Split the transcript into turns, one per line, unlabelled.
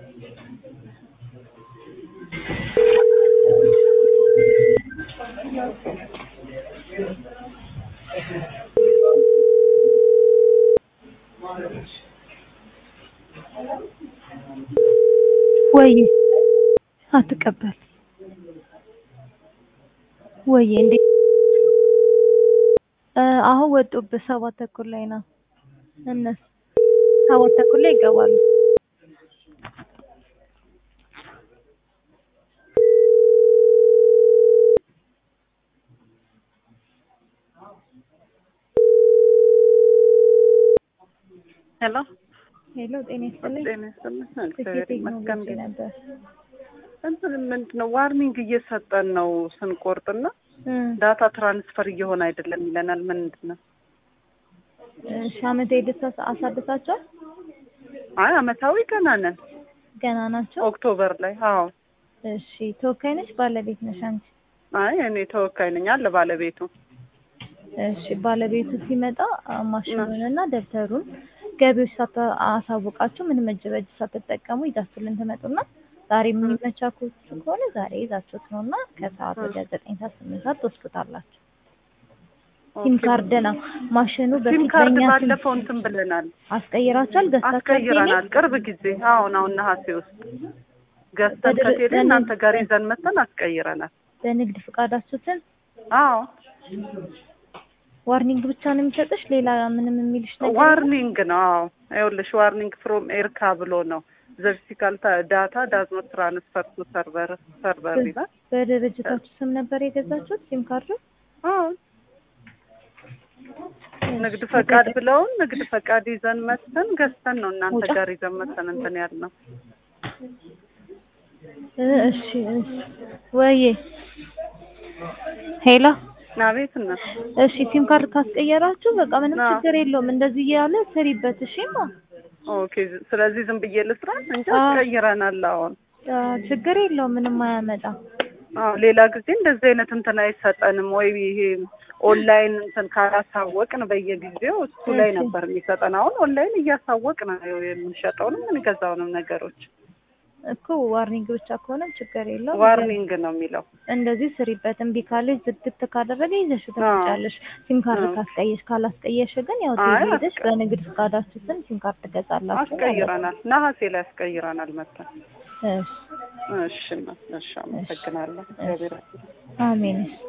ወይ አትቀበል ወይ እንዴ አሁን ወጡብህ ሰባት ተኩል ላይ ነው እነሱ ሰባት ተኩል ላይ ይገባሉ
ሄሎ
ሄሎ ጤና ይስጥልኝ
ጤና ይስጥልኝ።
ስኬት
እግዚአብሔር ይመስገን።
ቴክኖሎጂ ነበር
እንትን ምንድን ነው ዋርኒንግ እየሰጠን ነው ስንቆርጥና ዳታ ትራንስፈር እየሆነ አይደለም ይለናል። ምንድን ነው?
እሺ አመት ሄደት አሳድሳቸዋል
አይ አመታዊ ገና ነን
ገና ናቸው
ኦክቶበር ላይ። አዎ
እሺ ተወካይ ነሽ ባለቤት ነሽ አንቺ
አይ እኔ ተወካይ ነኝ አለ ባለቤቱ።
እሺ ባለቤቱ ሲመጣ ማሽኑንና ደብተሩን ገቢዎች ሳታ አሳውቃችሁ ምንም እጅ በእጅ ሳትጠቀሙ ይዛችሁልን ትመጡና ዛሬ የሚመቻችሁ ከሆነ ዛሬ ይዛችሁት ነው እና ከሰዓት ወደ ዘጠኝ ሰዓት ስምንት ሰዓት ትወስዱታላችሁ። ሲም ካርድ ነው ማሽኑ
ሲም
በፊት
ካርድ
በእኛ ስም
ባለፈው እንትን ብለናል፣
አስቀይራችኋል ገዝታችሁ
አስቀይረናል። ቅርብ ጊዜ አሁን አሁን ነሐሴ ውስጥ ገዝተን
በድር-
ከቴሌ
በንግድ-
እናንተ ጋር ይዘን መተን አስቀይረናል።
በንግድ ፍቃዳችሁ ስም
አዎ
ዋርኒንግ ብቻ ነው የሚሰጥሽ ሌላ ምንም የሚልሽ ነገር የለም?
ዋርኒንግ ነው። አዎ ይኸውልሽ ዋርኒንግ ፍሮም ኤርካ ብሎ ነው ዘ ፊዚካል ዳታ ዳዝ ኖት ትራንስፈር ቱ ሰርቨር ሰርቨር ይላል።
በድርጅታችሁ ስም ነበር የገዛችሁት ሲም ካርዱ?
አዎ ንግድ ፈቃድ ብለውን ንግድ ፈቃድ ይዘን መተን ገዝተን ነው እናንተ
ውጫ።
ጋር ይዘን መተን እንትን ያልነው።
እ እሺ እሺ ወይዬ ሄሎ
አቤት እና
እሺ ሲም ካርድ ካስቀየራችሁ በቃ ምንም
አዎ።
ችግር የለውም እንደዚህ እያለ ስሪበት እሺማ
ኦኬ። ስለዚህ ዝም ብዬ ልስራ እንጂ
አዎ።
አስቀይረናል። አሁን
አ፣ ችግር የለውም ምንም አያመጣም
አዎ ሌላ ጊዜ እንደዚህ አይነት እንትን አይሰጠንም ወይ ይሄ ኦንላይን እንትን ካላሳወቅን በየጊዜው እሱ ላይ
እሺ።
ነበር የሚሰጠን። አሁን ኦንላይን እያሳወቅን ነው የምንሸጠውንም የምንገዛውንም ነገሮች።
እኮ ዋርኒንግ ብቻ ከሆነ ችግር የለውም
ዋርኒንግ ነው የሚለው።
እንደዚህ ስሪበት እምቢ ካለች ዝግት ካደረገ ይዘሽው
አዎ።
ትመጫለሽ ሲም ካርድ
አዎ።
ካስቀየሽ ካላስቀየሽ ግን ያው
አይ፣
ትሄደሽ
አስቀ-
በንግድ ፍቃዳችሁ ስም ሲም ካርድ ትገዛላችሁ ማለት ነው።
አስቀይረናል። ነሐሴ ላይ አስቀይረናል መተን።
እሺ
እሺ እና እሺ፣ አመሰግናለሁ። እግዚአብሔር ይስጥልኝ።
አሜን እሺ